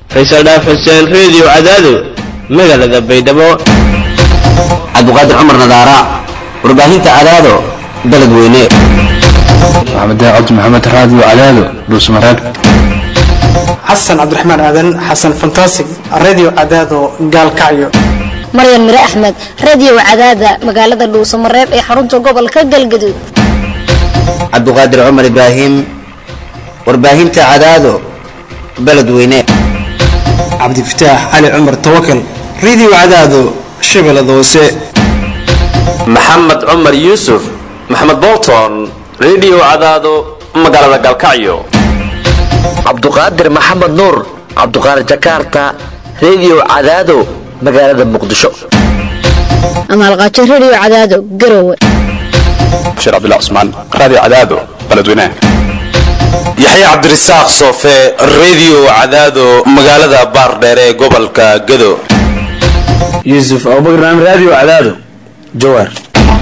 faysal dhaaf xuseen reediyo cadaado magaalada baydhabo cabdiqaadir cumar nadaara warbaahinta cadaado baled weyne maxamed cabdi maxamed raadiyo cadaado dhuusmareeb xasan cabdiraxmaan aadan xasan fantasig radio cadaado gaalkacyo maryan mire axmed radio cadaada magaalada dhuusamareeb ee xarunta gobolka galgaduud cabdiqaadir cumar ibraahim warbaahinta cadaado baled weyne cabdifataax cali cumar tawakal radio cadaado shabeellada hoose maxamed cumar yuusuf maxamed bolton radio cadaado magaalada galkacyo cabduqaadir maxamed nuur cabduqaadir jakarta radio cadaado magaalada muqdisho amaalqaajo radio cadaado garowe bashiir cabdilla cusmaan raadiyo cadaado baledweynaha yaxya cabdirasaaq soofe radio cadaado magaalada baardheere ee gobolka gado yuusuf abubakar naam radio cadaado jawaar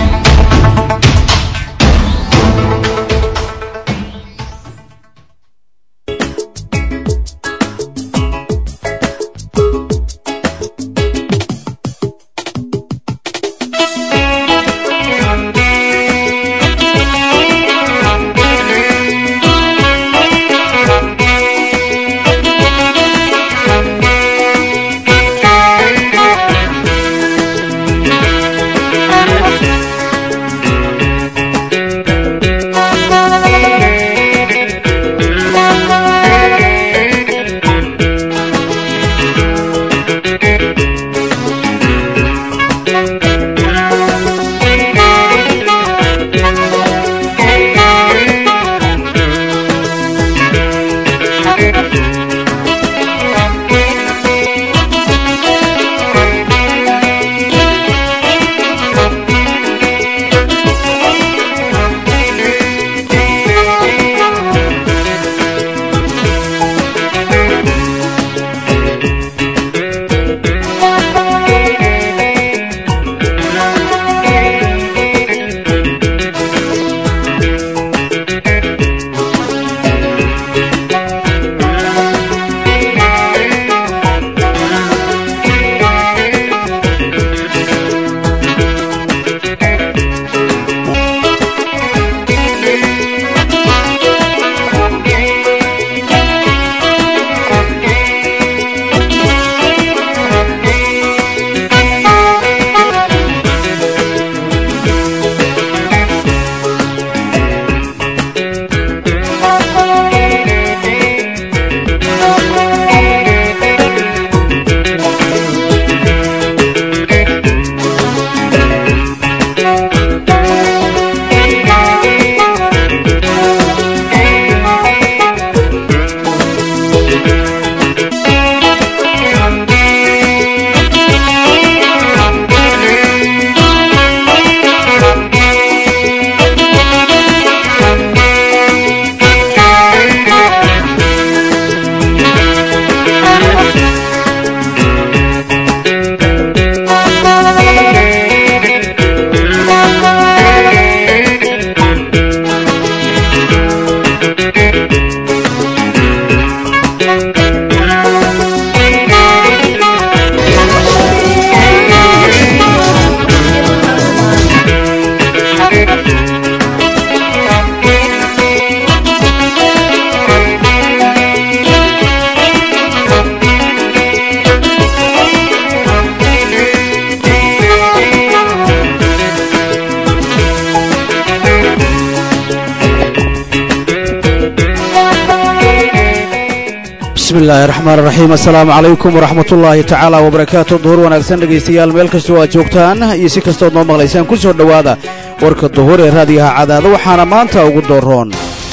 bismillahi raxmaan raxiim assalaamu calaykum waraxmat ullaahi tacaala wabarakaatu duhur wanaagsan dhegaystayaal meel kastoo aad joogtaan iyo si kastood noo maqlaysaan ku soo dhowaada warka duhur ee raadiyaha cadaado waxaana maanta ugu dooroon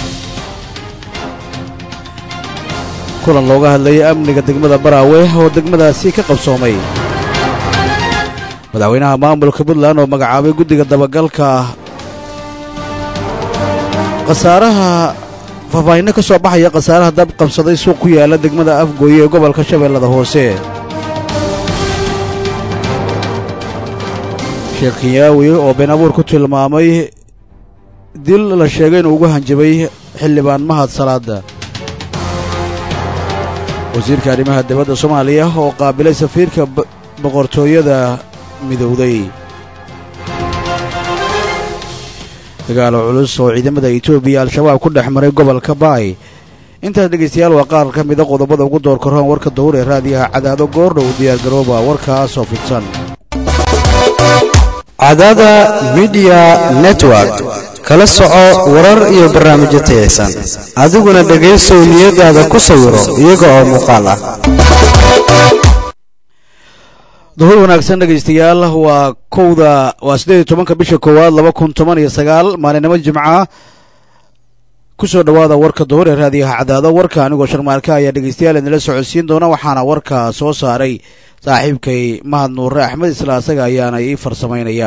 kulan looga hadlayay amniga degmada baraawe oo degmadaasi ka qabsoomay madaxweynaha maamulka puntland oo magacaabay guddiga dabagalka khasaaraha faahfaahinno ka soo baxaya khasaaraha dab qabsaday suuq ku yaala degmada afgooye ee gobolka shabeellada hoose sheekh kinyaawi oo been abuur ku tilmaamay dil la sheegay inuu ugu hanjabay xildhibaan mahad salaada wasiirka arrimaha dibadda soomaaliya oo qaabilay safiirka boqortooyada midowday dagaalo culus oo ciidamada etoobiya al-shabaab ku dhex maray gobolka baay intaas dhegaystayaal waa qaar ka mida qodobada ugu door karoon warka dawur ee raadiyaha cadaado goordhow diyaargarooba warkaasoo fidsan cadaada midiya network kala soco warar iyo barnaamijyo tayaysan adiguna dhegaysow niyadaada ku sawiro iyaga oo muuqaal ah duhur wanaagsan dhegaystayaal waa kowda waa siddeed iyo tobanka bisha koowaad laba kun toban iyo sagaal maalinimo jimca ku soo dhowaada warka duhur ee raadiyaha cadaado warka anigoo sharmaarka ayaa dhegaystayaal idinla socodsiin doona waxaana warka soo saaray saaxiibkay mahad nuure axmed isla asaga ayaana ii farsamaynaya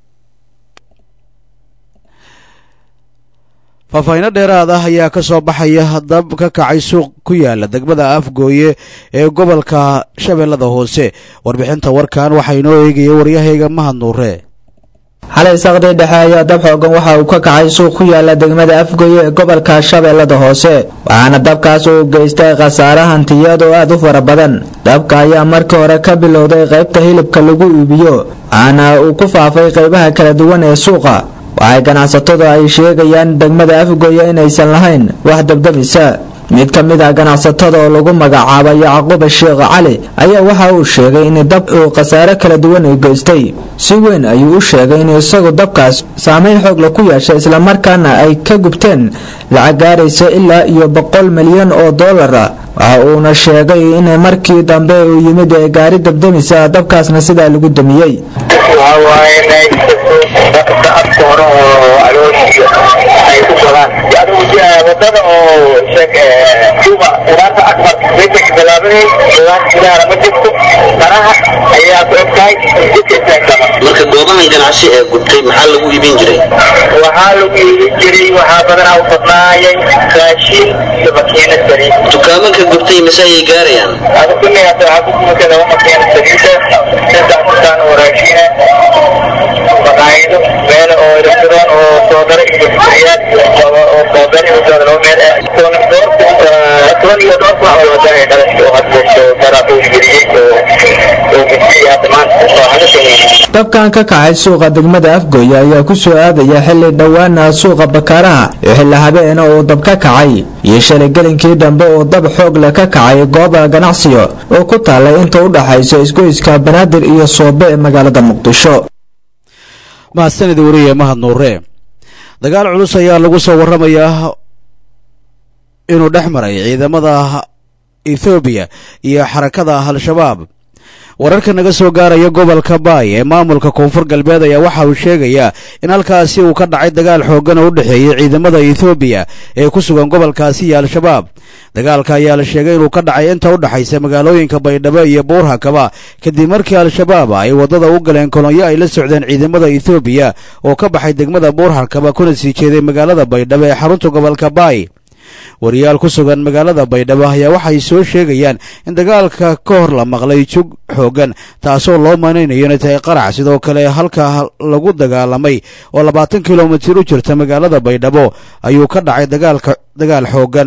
faahfaahiino dheeraad ah ayaa ka soo baxaya dab ka kacay suuq ku yaala degmada afgooye ee gobolka shabeellada hoose warbixinta warkan waxaa inoo eegaya waryahayga mahad nuure xalay saqdii dhexe ayaa dab xoogan waxa uu ka kacay suuq ku yaala degmada afgooye ee gobolka shabeellada hoose waxaana dabkaas uu geystay khasaare hantiyad oo aad u fara badan dabka ayaa markii hore ka bilowday qaybta hilibka lagu iibiyo waxaana uu ku faafay qaybaha kala duwan ee suuqa waxay ganacsatadu ay sheegayaan degmada afgooye inaysan lahayn wax dabdabisa mid ka mid ah ganacsatada oo lagu magacaabo yacquuba sheekh cali ayaa waxa uu sheegay in dab uu khasaare kala duwan u geystay si weyn ayuu u sheegay in isagu dabkaas saameyn xoogla ku yeeshay islamarkaana ay ka gubteen lacag gaaraysa ilaa iyo boqol milyan oo dollar ah waxa uuna sheegay in markii dambe uu yimid ee gaari dabdamisa dabkaasna sidaa lagu damiyey wadada oo suuqa qudaarta akbar meesha ka bilaabanay qudaar gudaha ma jirto daraha ayaa ku egtahay jidka istaagtama marka goobahan ganacsi ee gubtay maxaa lagu iibin jiray waxaa lagu iibin jiray waxaa badanaa u badnaayay raashin iyo makiinad saliid dukaamanka gubtay mise ayay gaarayaan adu kuleeyata waxaa ku gubata laba makiinad saliida saddex dukaan oo raashina maqaayido meel oo restaurant oo soodare iyo bisayaal oo soodare iyo soodare oo meel toban toban iyo dhowr wax oo wadaa dhalash oo hadlayso daraa uu geliyey oo oo gudbiyey hadda maanta oo hada sameeyey dabkan ka kacay suuqa degmada afgooye ayaa ku soo aadaya xilli dhowaana suuqa bakaaraha ee xilli habeena uu dab ka kacay iyo shalay gelinkii dambe oo dab xoog leh ka kacay gooba ganacsiga oo ku taallay inta u dhaxaysa isgoyska banaadir iyo soobe ee magaalada muqdisho mahadsanida wariye mahad nuure dagaal culus ayaa lagu soo warramayaa inuu dhex maray ciidamada ethoobiya iyo xarakada al-shabaab wararka naga soo gaaraya gobolka baay ee maamulka koonfur galbeed ayaa waxa uu sheegayaa in halkaasi uu ka dhacay dagaal xooggan oo u dhexeeyey ciidamada ethoobiya ee ku sugan gobolkaasi iyo al-shabaab dagaalka ayaa la sheegay inuu ka dhacay inta u dhexaysa magaalooyinka baydhabo iyo buurhakaba kadib markii al-shabaab ay waddada u galeen kolonyo ay la socdeen ciidamada ethoobiya oo ka baxay degmada buurhakaba kuna sii jeeday magaalada baydhabo ee xarunta gobolka baay wariyaal ku sugan magaalada baydhabo ayaa waxay soo sheegayaan in dagaalka ka hor la maqlay jug xooggan taasoo loo maanaynayo inay tahay qarax sidoo kale halka lagu dagaalamay oo labaatan kilomitir u jirta magaalada baydhabo ayuu ka dhacay dagaalka dagaal xooggan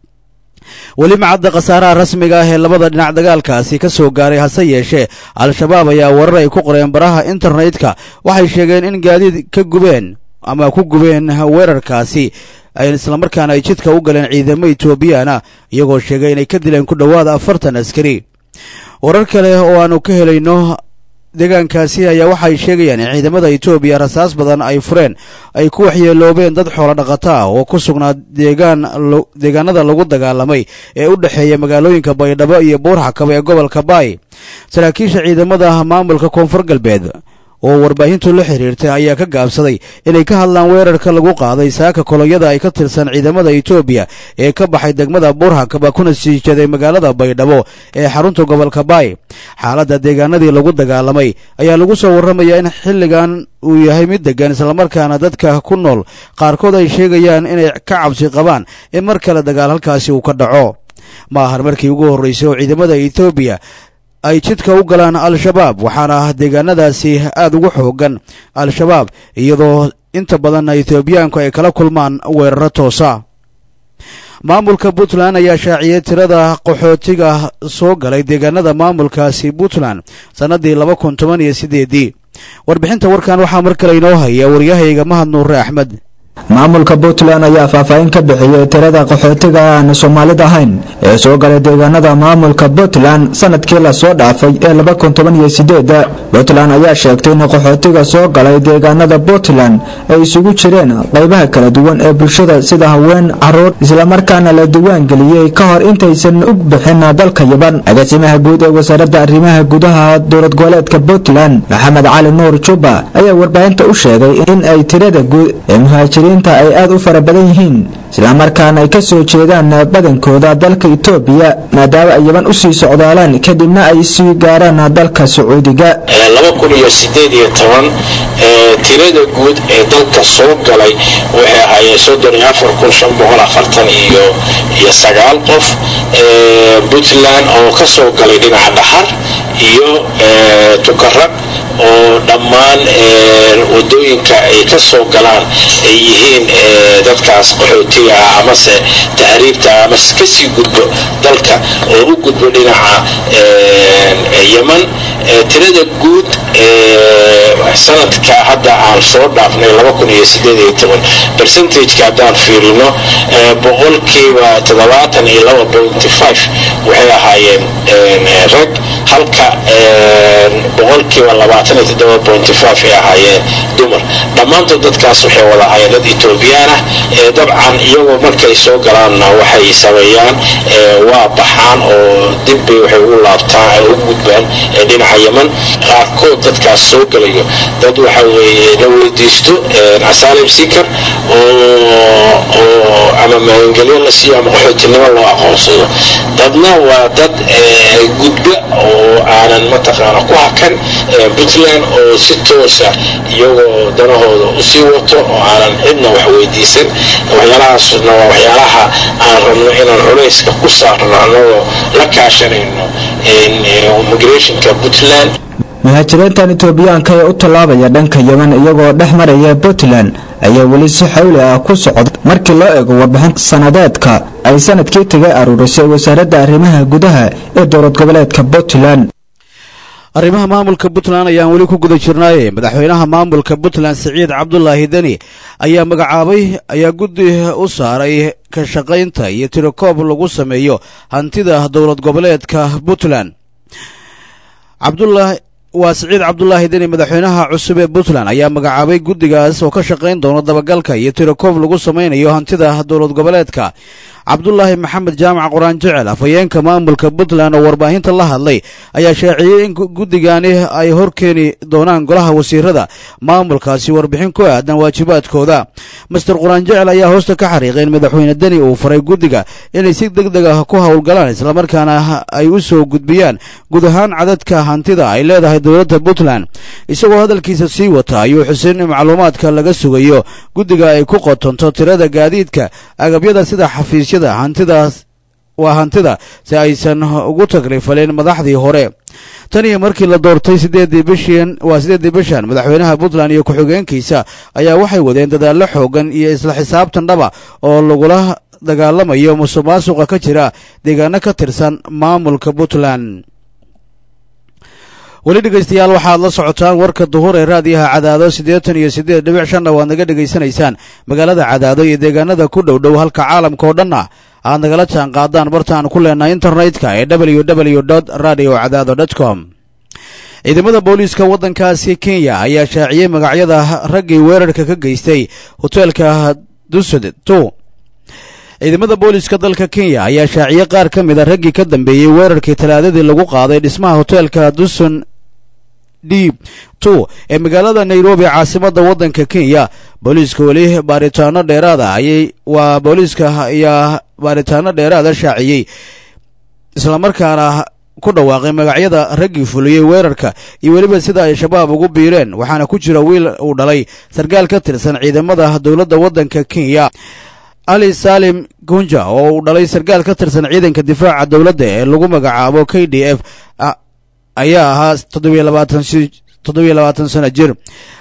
weli macadda khasaaraha rasmiga ah ee labada dhinac dagaalkaasi ka soo gaaray hase yeeshee al-shabaab ayaa warar ay ku qoreen baraha internetka waxay sheegeen in gaadiid ka gubeen ama ku gubeen weerarkaasi islamarkaana ay jidka u galeen ciidamo etoobiyana iyagoo sheegay inay ka dileen ku dhowaada afartan askari warar kale oo aanu ka helayno deegaankaasi ayaa waxay sheegayaan in ciidamada etoobiya rasaas badan ay fureen ay ku waxyeeloobeen dad xoolo dhaqato ah oo ku sugnaa deegaan deegaanada lagu dagaalamay ee u dhexeeya magaalooyinka baydhabo iyo buurxakaba ee gobolka baay saraakiisha ciidamada maamulka koonfur galbeed oo warbaahintu la xiriirtay ayaa ka gaabsaday inay ka hadlaan weerarka lagu qaaday saaka kolonyada ay ka tirsan ciidamada etoobiya ee ka baxay degmada buurhakaba kuna sii jeeday magaalada baydhabo ee xarunta gobolka baay xaaladda deegaanadii lagu dagaalamay ayaa lagu soo warramayaa in xilligan uu yahay mid deggan islamarkaana dadka ku nool qaarkood ay sheegayaan inay ka cabsi qabaan in mar kale dagaal halkaasi uu ka dhaco ma ahan markii ugu horraysay oo ciidamada etoobiya ay jidka u galaan al-shabaab waxaana deegaanadaasi aad ugu xoogan al-shabaab iyadoo inta badan etoobiyaanku ay kala kulmaan weeraro toosa maamulka puntland ayaa shaaciyey tirada qaxootiga soo galay deegaanada maamulkaasi puntland sannadii laba kun toban iyo sideedii warbixinta warkan waxaa mar kale inoo haya waryahayga mahad nuure axmed maamulka puntland ayaa faahfaahin ka bixiyey tirada qaxootiga aan soomaalid ahayn ee soo galay deegaanada maamulka puntland sanadkii lasoo dhaafay ee laba kun toban iyo sideeda puntland ayaa sheegtay in qaxootiga soo galay deegaanada puntland ay isugu jireen qaybaha kala duwan ee bulshada sida haween caruur islamarkaana la diwaan geliyey ka hor intaysan u bixin dalka yaban agaasimaha guud ee wasaaradda arrimaha gudaha dowlad goboleedka puntland maxamed cali nuur juba ayaa warbaahinta u sheegay in ay tirada guud ee muhaajiriin ay aad u fara badan yihiin islamarkaana ay ka soo jeedaan badankooda dalka itoobiya maadaama ay yaban usii socdaalaan kadibna ay sii gaaraan dalka sacuudiga laba kun iyo sideed iyo toban tirada guud ee dalka soo galay waxay ahaayeen soddon iyo afar kun shan boqol afartan iyo iyo sagaal qof puntland oo ka soo galay dhinaca dhaxar iyo tukarag oo dhammaan wadooyinka ay ka soo galaan ay yihiin dadkaas qaxootiga ah amase tahriibta amase kasii gudbo dalka oo u gudbo dhinaca yeman tirada guud sanadka hadda aan soo dhaafnay bercentageka haddaan fiirino boqolkiiba toddobaatan iyo laba pointy five waxay ahaayeen rag halka boqolkiiba labaatan iyo toddoba pointy five ay ahaayeen dumar dhammaantood dadkaas waxay wada ahaayeen dad etoobiyaan ah dabcan iyagoo markay soo galaanna waxay sameeyaan waa baxaan oo dibbay waxay u laabtaan u gudbaan dhinaca yeman qaarkood dadkaas soo galayo dad waxa weeye la weydiisto asylum seeker oo oo ama magangelyo la siiyo ama qaxootinimo loo aqoonsado dadna waa dad gudba oo aanan mataqaana ku hakan puntland oo si toosa iyagoo danahooda usii wato oo aanan cidna wax weydiisan waxyaalahaasna waa waxyaalaha aan rabno inaan culayska ku saarno annagoo la kaashanayno immigrationka puntland muhaajiriintan itoobiyaanka ee u tallaabaya dhanka yeman iyagoo dhex maraya puntland ayaa weli si xawli ah ku socda markii loo eego warbixin sanadeedka ay sanadkii tagay aruurisay wasaaradda arrimaha gudaha ee dowlad goboleedka puntland arrimaha maamulka puntland ayaan weli ku guda jirnaaye madaxweynaha maamulka puntland siciid cabdulaahi deni ayaa magacaabay ayaa guddi u saaray ka shaqaynta iyo tirokoob lagu sameeyo hantida dowlad goboleedka puntland cabdulaahi waa siciid cabdulaahi deni madaxweynaha cusub ee puntland ayaa magacaabay guddigaas oo ka shaqayn doona dabagalka iyo tirokoob lagu samaynayo hantida dowlad goboleedka cabdulaahi maxamed jaamac quraan jecel afhayeenka maamulka puntland oo warbaahinta la hadlay ayaa shaaciyey in guddigani ay horkeeni doonaan golaha wasiirada maamulkaasi warbixin ku aadan waajibaadkooda master quraan jecel ayaa hoosta ka xariiqay in madaxweyne deni uu faray guddiga inay si deg deg ah ku howlgalaan islamarkaana ay u soo gudbiyaan guud ahaan cadadka hantida ay leedahay dowladda puntland isagoo hadalkiisa sii wata ayuu xusin in macluumaadka laga sugayo guddiga ay ku qotonto tirada gaadiidka agabyada sida xafiisyada hantidaas waa hantida si aysan ugu tagrifalin madaxdii hore tan iyo markii la doortay sideedii bishiin waa siddeeddii bishan madaxweynaha puntland iyo ku-xigeenkiisa ayaa waxay wadeen dadaallo xoogan iyo isla xisaabtan dhaba oo lagula dagaalamayo musuq maasuqa ka jira deegaano ka tirsan maamulka puntland weli dhegaystayaal waxaad la socotaan warka duhur ee raadiyaha cadaado siddeetan iyo siddeed dhibic shanna waad naga dhegaysanaysaan magaalada cadaado iyo deegaanada ku dhow dhow halka caalamka oo dhan ah aad nagala jaan qaadaan bartaan ku leenahay internetka ee w w dot radio cadaado dot com ciidamada booliiska waddankaasi kenya ayaa shaaciyey magacyada raggii weerarka ka geystay hoteelka dusad two ciidamada booliiska dalka kenya ayaa shaaciyey qaar ka mid a raggii ka dambeeyey weerarkii talaadadii lagu qaaday dhismaha hoteelka duson d two ee magaalada nairobi caasimadda waddanka kenya booliiska weli baaritaano dheeraada ayay waa booliiska ayaa baaritaano dheeraada shaaciyey islamarkaana ku dhawaaqay magacyada raggii fuliyey weerarka iyo weliba sida ay shabaab ugu biireen waxaana ku jira wiil uu dhalay sarkaal ka tirsan ciidamada dowladda waddanka kenya ali salim gunja oo uu dhalay sarkaal ka tirsan ciidanka difaaca dowladda ee lagu magacaabo k d f ayaa ahaa toddobiyo labaatan toddobiyo labaatan sano jir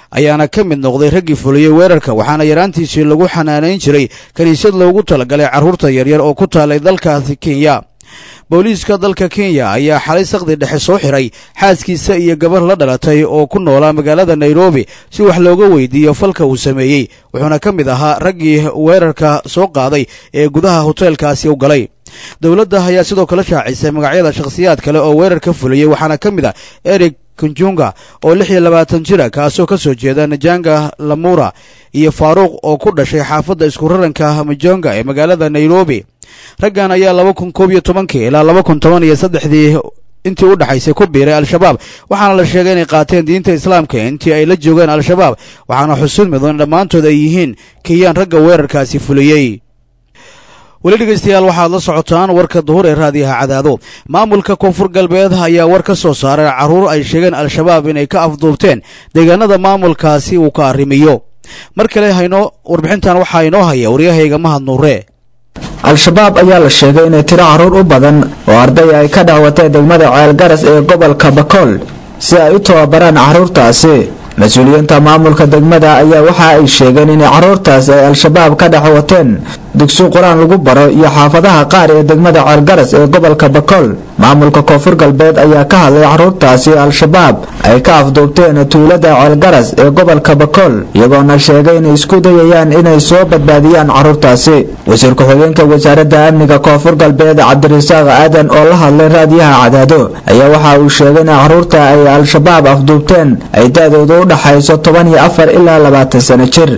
ayaana ka mid noqday raggii fuliyey weerarka waxaana yaraantiisii lagu xanaanayn jiray kiniisad loogu talagalay carruurta yaryar oo ku taalay dalkaasi kenya booliiska dalka kenya ayaa xalay saqdi dhexe soo xiray xaaskiisa iyo gabar la dhalatay oo ku noolaa magaalada nairobi si wax looga weydiiyo falka uu sameeyey wuxuuna ka mid ahaa raggii weerarka soo qaaday ee gudaha hoteelkaasi u galay dowladda ayaa sidoo kale shaacisay magacyada shakhsiyaad kale oo weerar ka fuliyey waxaana ka mid ah eric kunjunga oo lix iyo labaatan jira kaasoo ka soo jeeda najanga lamura iyo faaruuq oo ku dhashay xaafadda isku raranka majonga ee magaalada nairobi raggan ayaa laba kun koob iyo tobankii ilaa laba kun toban iyo saddexdii intii u dhexaysay ku biiray al-shabaab waxaana la sheegay inay qaateen diinta islaamka intii ay la joogeen al-shabaab waxaana xusuud mudan dhammaantood ay yihiin kenyaan ragga weerarkaasi fuliyey weli dhegaystayaal waxaad la socotaan warka duhur ee raadiyaha cadaado maamulka koonfur galbeed ayaa war ka soo saaray carruur ay sheegeen al-shabaab inay ka afduubteen deegaanada maamulkaasi uu ka arrimiyo mar kale haynoo warbixintan waxaa inoo haya waryahayga mahad nuure al-shabaab ayaa la sheegay inay tiro carruur u badan oo arday ay ka dhacwateen degmada ceelgaras ee gobolka bakool si ay u tababaraan carruurtaasi mas-uuliyiinta maamulka degmada ayaa waxa ay sheegeen inay carruurtaas ay al-shabaab ka dhex wateen dugsi qur-aan lagu baro iyo xaafadaha qaar ee degmada ceelgaras ee gobolka bakool maamulka koonfur galbeed ayaa ka hadlay carruurtaasi al-shabaab ay ka afduubteen tuulada ceelgaras ee gobolka bakool iyagoona sheegay inay isku dayayaan inay soo badbaadiyaan carruurtaasi wasiir ku-xigeenka wasaaradda amniga koonfur galbeed cabdirasaaq aadan oo la hadlay raadiyaha cadaado ayaa waxa uu sheegay in carruurta ay al-shabaab afduubteen ay da-dooda u dhaxayso toban iyo afar ilaa labaatan sano jir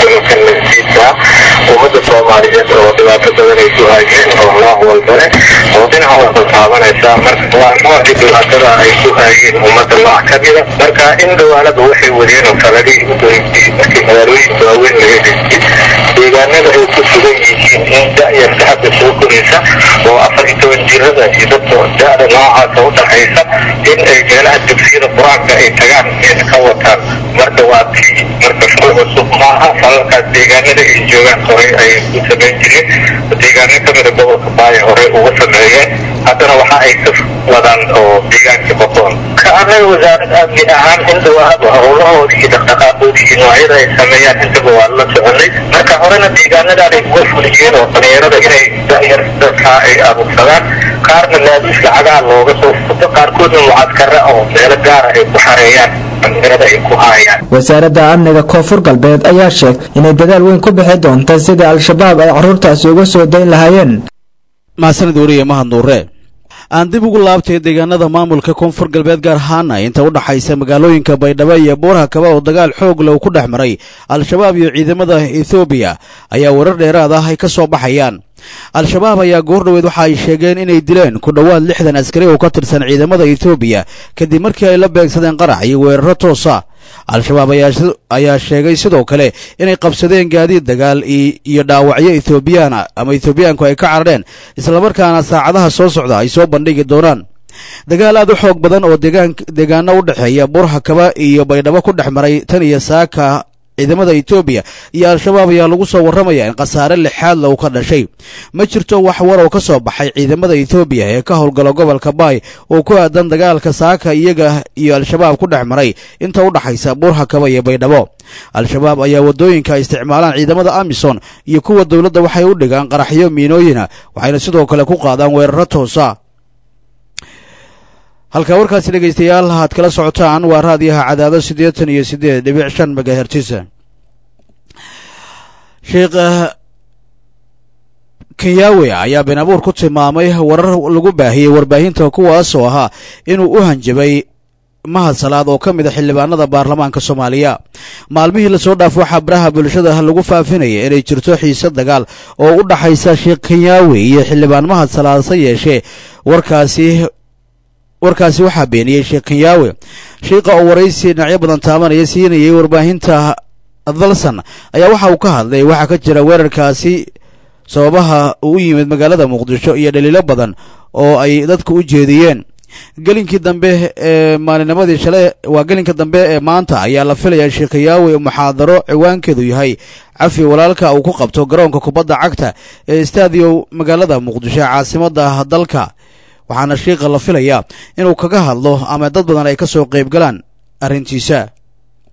ummadda soomaaliyeed oo dhibaato badan ay ku haayeen oo nooc walbane oo dhinac walba taabanaysa marka waa noocii dhibaatada ay ku haayeen ummadda nooc ka mida marka in dhawaalada waxay wadeen oo faladihii u doreysay markii magaalooyinka waaweyn laga dejiyey deegaanada ay ku sugan yihiin in da-yarta hadda soo koraysa oo afar iyo toban jirada iyo dadka da-da noocaasa u dhaxaysa in ay meelaha dugsiyada qur-aanka ay tagaan in ka wataan marka waa tii marka shaqo cusub maaha falalkaas deegaanada ay joogaan horey ay u samayn jireen deegaano kamida gobolka baaya horey uga sameeyeen haddana waxa ay ka wadaan oo deegaanka boqoon ka annaga wasaarad amni ahaan indhawaaba howlahoodii iyo dhaqdhaqaaqoodii iyo noocyada ay sameeyaan intaba waa la soconay marka horena deegaanadan ay uga fuliyeen oo dhalinyarada inay da'yar dadkaa ay abuursadaan qaarna laabiis lacagaha looga soo futo qaarkoodna mucadkara oo meelo gaara ay ku xareeyaan dhalinyarada ay ku haayaan wasaaradda amniga koonfur galbeed ayaa sheegay inay dadaal weyn ku bixi doonta sidii al-shabaab ay carruurtaasi uga soo dayn lahaayeen mahadsanid wariye mahad nuure aan dib ugu laabtay deegaanada maamulka koonfur galbeed gaar ahaana inta u dhaxaysa magaalooyinka baydhabo iyo buuraha kaba oo dagaal xoog leh uu ku dhex maray al-shabaab iyo ciidamada ethoobiya ayaa warar dheeraad ah ay ka soo baxayaan al-shabaab ayaa goordhoweed waxa ay sheegeen inay dileen ku dhowaad lixdan askari oo ka tirsan ciidamada ethoobiya kadib markii ay la beegsadeen qarax iyo weeraro toosa al-shabaab ayaa sheegay sidoo kale inay qabsadeen gaadiid dagaal iyo dhaawacyo ethoobiyaana ama ethoobiyaanku ay ka carareen islamarkaana saacadaha soo socda ay soo bandhigi doonaan dagaal aad u xoog badan oo deegaano u dhexeeya burha kaba iyo baydhabo ku dhex maray tan iyo saaka ciidamada etoobiya iyo al-shabaab ayaa lagu soo warramaya in khasaare lixaadla uu ka dhashay ma jirto wax war oo ka soo baxay ciidamada etoobiya ee ka howlgala gobolka baay oo ku aadan dagaalka saaka iyaga iyo al-shabaab ku dhex maray inta u dhaxaysa buurha kaba iyo baydhabo al-shabaab ayaa waddooyinka ay isticmaalaan ciidamada amison iyo kuwa dowladda waxay u dhigaan qaraxyo miinooyina waxayna sidoo kale ku qaadaan weeraro toosa halka warkaasi dhegaystayaal aad kala socotaan waa raadiyaha cadaado siddeetan iyo siddeed dhibic shan megahertisa sheekh kenyawe ayaa been abuur ku tilmaamay warar lagu baahiyey warbaahinta kuwaasoo ahaa inuu u hanjabay mahad salaad oo ka mid a xildhibaanada baarlamaanka soomaaliya maalmihii lasoo dhaaf waxaa baraha bulshada lagu faafinaya inay jirto xiise dagaal oo u dhaxaysa sheekh kenyawe iyo xildhibaan mahad salaad se yeeshee warkaasi warkaasi waxaa beeniyey sheekh kenyaawe shiiqa oo waraysi dhinacyo badan taabanaya siinayay warbaahinta dalsan ayaa waxa uu ka hadlay waxaa ka jira weerarkaasi sababaha uu u yimid magaalada muqdisho iyo dhaliilo badan oo ay dadka u jeediyeen gelinkii dambe ee maalinimadii shalay waa gelinka dambe ee maanta ayaa la filayaa sheekh kenyaawe muxaadaro ciwaankeedu yahay cafi walaalka uu ku qabto garoonka kubadda cagta ee istaadiyo magaalada muqdisho ee caasimadda dalka waxaana shiiqa la filayaa inuu kaga hadlo ama dad badan ay ka soo qayb galaan arrintiisa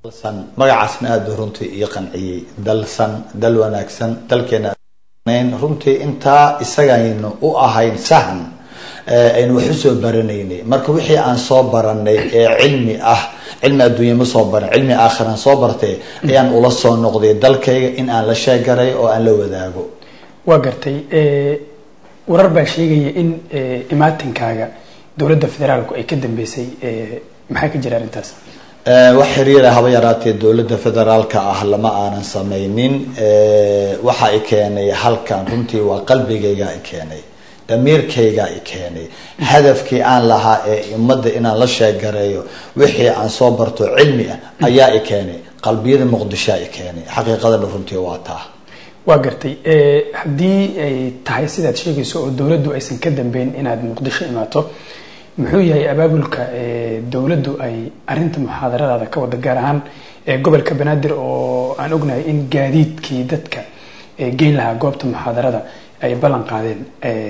magacaasna aada runtii ii qanciyey dalsan dal wanaagsan dalkeena runtii intaa isagaynu u ahayn sahan aynu wax usoo baranaynay marka wixii aan soo baranay ee cilmi ah cilmi adduunya ma soo baran cilmi aakhiraan soo bartay ayaan ula soo noqday dalkayga in aan la sheegaray oo aan la wadaago waa gartay warar baa sheegaya in imaatinkaaga dowladda federaalku ay ka dambeysay maxaa ka jira arrintaas wax xiriira haba yaraatee dowladda federaalka ah lama aanan samaynin waxa i keenay halkan runtii waa qalbigayga i keenay damiirkayga i keenay hadafkii aan lahaa ee ummadda inaan la sheegareeyo wixii aan soo barto cilmi ah ayaa i keenay qalbiyada muqdishoa i keenay xaqiiqadana runtii waa taa waa gartay haddii ay tahay sidaad sheegayso oo dowladdu aysan ka dambeyn inaad muqdisho imaato muxuu yahay abaabulka dowladdu ay arinta muxaadaradaada ka wada gaar ahaan gobolka banaadir oo aan ognahay in gaadiidkii dadka geyn lahaa goobta muxaadarada ay ballan qaadeen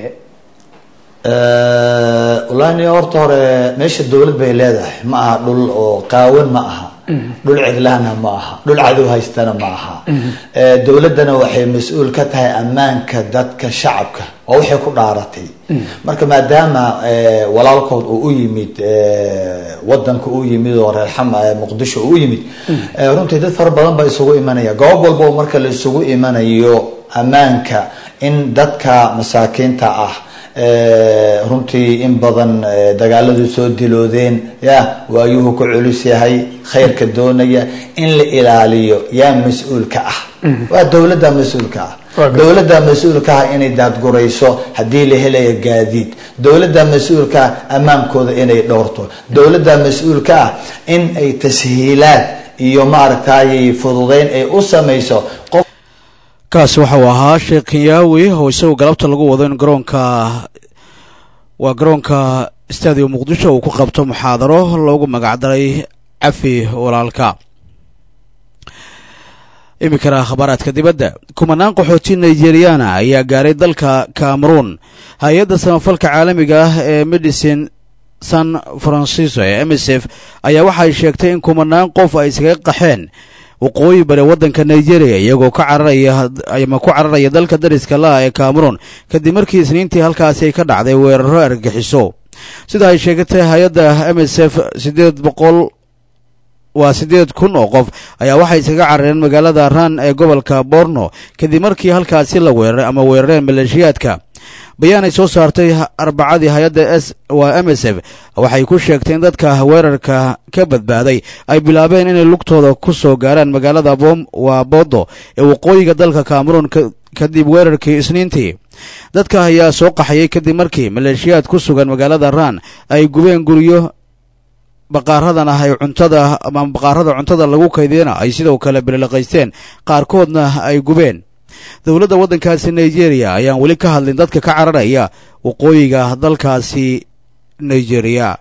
wallaahi horta hore meesha dowlad bay leedahay ma aha dhul oo qaawan ma aha dhul cidlahna ma aha dhul cadow haystana ma aha dowladdana waxay mas-uul ka tahay ammaanka dadka shacabka oo waxay ku dhaaratay marka maadaama walaalkood uu u yimid wadanka u yimid oo reer xam muqdisho uu u yimid runtii dad fara badan baa isugu imanaya goob walba oo marka la isugu imanayo ammaanka in dadka masaakiinta ah runtii in badan dagaaladu soo diloodeen ya waayuhu ku culus yahay khayrka doonaya in la ilaaliyo yaa mas-uulka ah waa dowladda mas-uulka ah dowladda mas-uulka ah inay daadgurayso haddii la helayo gaadiid dowladda mas-uulka ah ammaankooda inay dhowrto dowladda mas-uulka ah in ay tashiilaad iyo maaragtay fududeyn ay u samayso qof kaasi waxa uu ahaa sheekh kenyaawi oo isaguo galabta lagu wado in garoonka waa garoonka stadium muqdisho uu ku qabto muxaadaro loogu magacdaray cafi walaalka iminkana khabaaraadka dibadda kumanaan qaxooti nigeriyana ayaa gaaray dalka cameroon hay-adda samafalka caalamiga ah ee medicine san francisco ee m s f ayaa waxay sheegtay in kumanaan qof ay iskaga qaxeen waqooyi bari waddanka nigeria iyagoo ka cararaya ama ku cararaya dalka dariska laah ee cameroon kadib markii isniintii halkaasi ay ka dhacday weeraro argagixiso sida ay sheegatay hay-adda m s f siddeed boqol waa siddeed kun oo qof ayaa waxay iskaga carareen magaalada ran ee gobolka borno kadib markii halkaasi la weeraray ama weerareen maleeshiyaadka bayaan ay soo saartay arbacadii hay-adda s waa m s f waxay ku sheegtay in dadka weerarka ka badbaaday ay bilaabeen inay lugtooda ku soo gaaraan magaalada bom waa bodo ee waqooyiga dalka cameroon kadib weerarkii isniintii dadka ayaa soo qaxayay kadib markii maleeshiyaad ku sugan magaalada ran ay gubeen guryo baqaaradan ah ay cuntada ama baqaarada cuntada lagu kaydiyana ay sidoo kale bililaqaysteen qaarkoodna ay gubeen dowladda waddankaasi nigeria ayaan weli ka hadlin dadka ka cararaya waqooyiga dalkaasi nigeria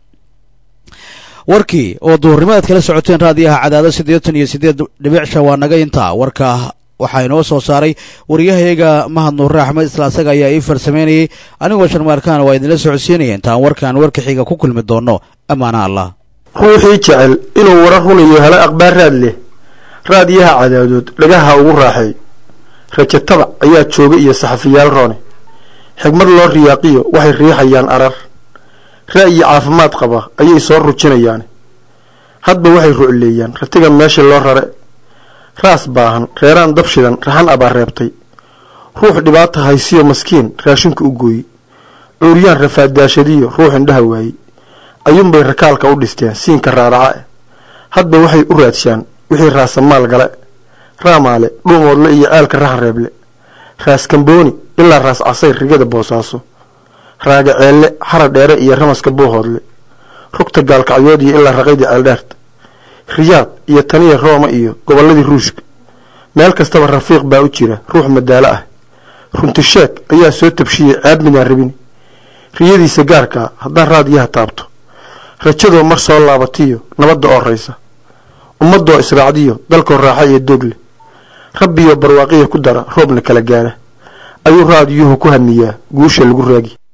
warkii oo duhurnimadaad kala socoteen raadiyaha cadaado siddeetan iyo siddeed dhibic shan waa naga intaa warka waxaa inoo soo saaray waryahayaga mahad nuure axmed isla asaga ayaa ii farsameynayay anigoo sharmaarkaan waa idinla socodsiinaya intaan warkaan warka xiga ku kulmi doonno ammaana allah ruuxii jecel inuu warar runayo helo akhbaar raad leh raadiyaha cadaadood dhagaha ugu raaxay rajo tabac ayaa jooga iyo saxafiyaal roone xigmad loo riyaaqiyo waxay riixayaan arar ra'yi caafimaad qaba ayay soo rujinayaan hadba waxay rucleeyaan ratiga meesha loo rare raas baahan reeraan dab shidan raxan abaa reebtay ruux dhibaata haysiyo maskiin raashinka u gooye cuuryaan rafaadaashadiyo ruux indhaha waayey ayuunbay rakaalka u dhisteen siinka raaraca eh hadba waxay u raadshaan wixii raasamaal gale raamaale dhuumoodle iyo ceelka raxan reeble raas kambooni ilaa raas casayr rigada boosaaso raaga ceelle xara dheere iyo ramaska buuhoodle rugta gaalkacyood iyo ilaa raqaydii ceeldheerta riyaad iyo taniya rooma iyo gobolladii ruushka meel kastaba rafiiq baa u jira ruux madaalo ah runtisheeg ayaa soo tabshiyey ceeb midaan rabin riyadiisa gaarkaa haddaan raadiyaha taabto rajadoo mar soo laabatiyo nabadda oo raysa ummadoo israacdiyo dalkoo raaxa iyo doogle rabbiyo barwaaqiya ku dara roobna kala gaara ayuu raadiyuhu ku hamiyaa guusha lagu raagi